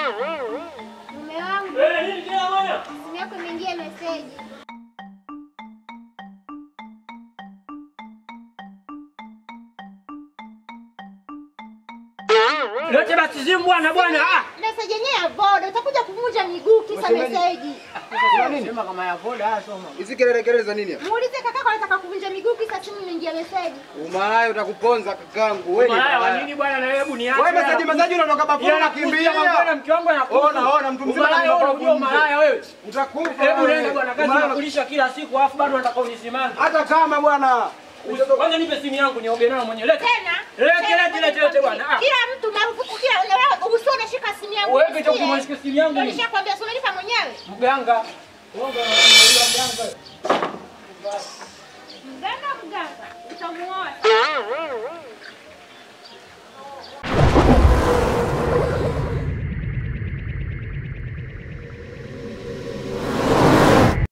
Mume wangu, Eh, nini tena bwana? simu yako imeingia meseji. Lete basi simu bwana bwana. Ah. Meseji yenyewe ya voda, utakuja kuvunja miguu kisa meseji. Sema kama ya voda soma. Hizi kelele kelele za nini? Muulize kakako anataka kuvunja miguu kisa simu imeingia meseji. Umalaya utakuponza kakangu. Wewe ni Malaya wa malaya. nini bwana na hebu niache. Wewe meseji meseji unatoka bafuni Unakimbia unakimbia. bwana mke wangu anakufa. Ona ona mtu mzima Malaya wewe unajua anakufa. malaya wewe. Utakufa. Hebu wewe. nenda bwana kazi Umalaya- nakulisha kila siku alafu bado unataka unisimame. Hata kama bwana. Kwanza nipe simu yangu nioge nayo mwenyewe. Leta. Tena? Lete, Tena lete, lete, lete bwana. Ah. Kila mtu marufuku kila na wewe usio unashika simu yangu. Wewe kitu usikie. kumshika simu yangu Ndio ni nishakwambia sio umenipa mwenyewe. mganga. Mganga, mganga.